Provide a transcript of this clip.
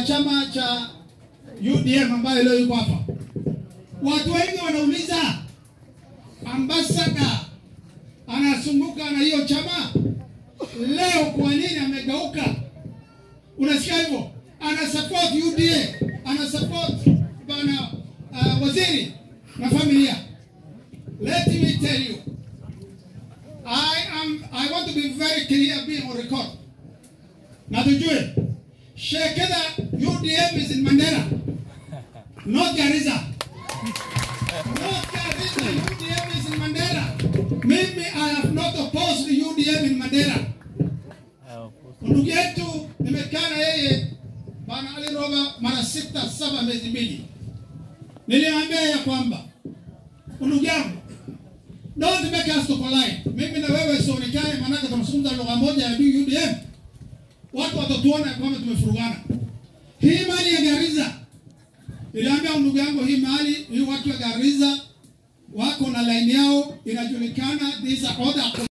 chama cha UDM ambayo leo yuko hapa. Watu wengi wanauliza ambasada anazunguka na hiyo chama leo, kwa nini amegeuka? Unasikia hivyo, ana support UDA, ana support bana uh, waziri na familia. Let me tell you, I am I want to be very clear being on record. Na tujue Shekeda UDM is in Mandera, not Garissa. Not Garissa, UDM is in Mandera. Mimi I have not opposed the UDM in Mandera. Ndugu yetu nimekaa na yeye bana Ali Roba mara sita saba miezi mbili, nilimwambia ya kwamba ndugu yangu, don't make us to collide. Mimi na wewe sionekane, maanake tunazungumza lugha moja ya UDM, watu watatuona kwamba tumefurugana. Hii mali ya Garissa, niliambia ndugu yangu, hii mali hii, watu wa Garissa wako na line yao inajulikana, these are other